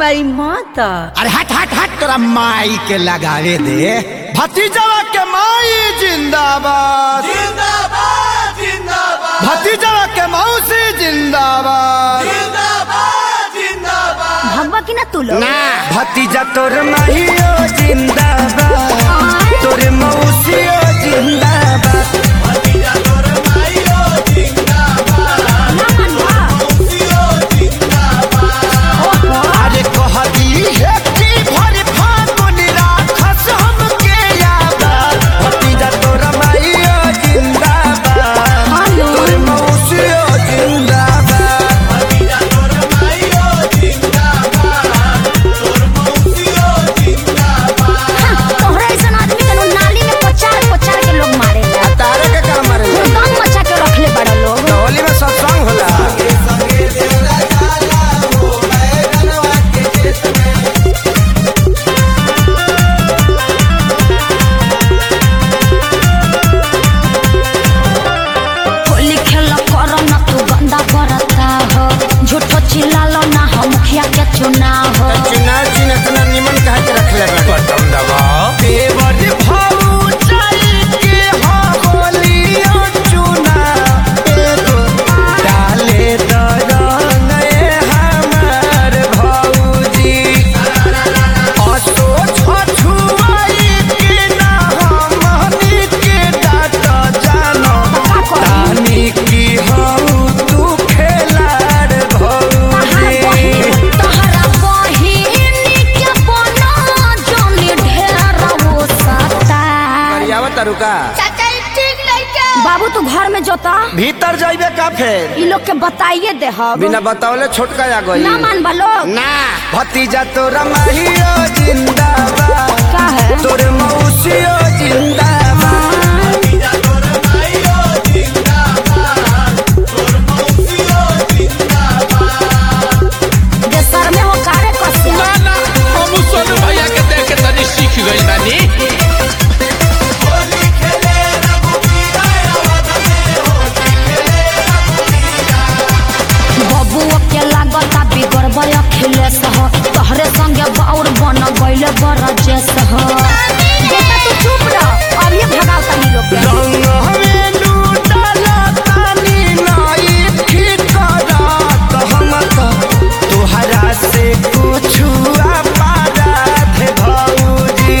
हमारी माता अरे हट हट हट तोरा माई के लगावे दे भतीजवा के माई जिंदाबाद जिंदाबाद जिंदाबाद भतीजवा के मौसी जिंदाबाद जिंदाबाद जिंदाबाद भगवा की ना तू लोग ना भतीजा तोर माहियो जिंदाबाद तोर मौसियो जिंदाबाद भतीजा तोर माइयो जिंदाबाद मौसियो जिंदाबाद अरे कहती है कि भर फागुन राखस हमके याद भतीजा तोर माहियो जिंदाबाद हेलो। तोर मौसियो जिंदाबाद भतीजा तोर माइयो जिंदाबाद तोर मौसियो जिंदाबाद तोहरा ऐसा आदमी के नु नाली में पचार पचार के लोग मारे तारे के काम मारे दम मचा के रखले बड़ा लोग होली में सत्संग होला संगे देवरा जाला हो बैगनवा के खेत में होली खेल करो ना तू गंदा करता हो झूठो चिल्लालो ना हो मुखिया के चुनाव हो चुनाव चिन्ह इतना निमन कहा के रखले बटन दबाओ देवर भाऊ चल के हो होलियो चुना एगो डाले दरंग ए हमार भौजी असो छछुआई के ना हमनी के डाट जानो तानी की हऊ तू खेलार भौजी तहरा बहिन के बना जोनी ढेर वो सता करियावा तरुका बाबू तू घर में जोता भीतर जाइबे का फेर ई लोग के बताइए दे हम बिना बतावले छोटका आ गई ना मान लोग ना भतीजा तोरा माहियो जिंदाबाद का है तोर मौसियो जिंदाबाद भतीजा तोर माइयो जिंदाबाद तोर मौसियो जिंदाबाद देशर में हो कारे कसिया ना ना हम सोनू भैया के देख के तनी सीख गई बानी होली खेले रघुवीरा अवध में होली खेले रघुवीरा बबुओ के लागता बिगड़ बय अखिलेश हो तोहरे संगे बाउर बन गइले बरजेश हो बेटा तू चुप रह अब ये भगाओ तनी लोग के रंग हमें लूटला तानी नाई ठीक करत हम तो तोहरा से कुछु अपराध भौजी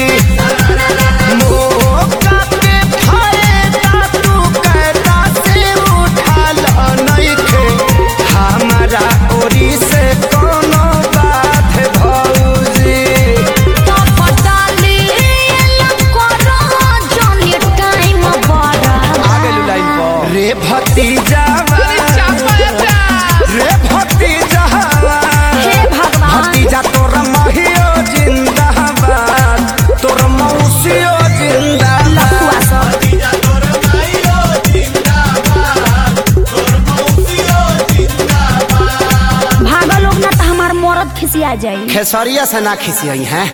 मौका पे फायदा तू कैदा से उठाल नइखे हमारा ओरी से कोनो बात भौजी तो पटाली करो जनी टाइम बड़ा रे भतीजा रे भतीजा हे भगवान भतीजा तोर महियो जिंदाबाद तोर मौसियो जिंदाबाद लफुआ सब भतीजा तोर माइयो जिंदाबाद तोर मौसियो जिंदाबाद भागो लोग ना तो हमार मरद खिसिया जाई खेसरिया से ना खिसियई हैं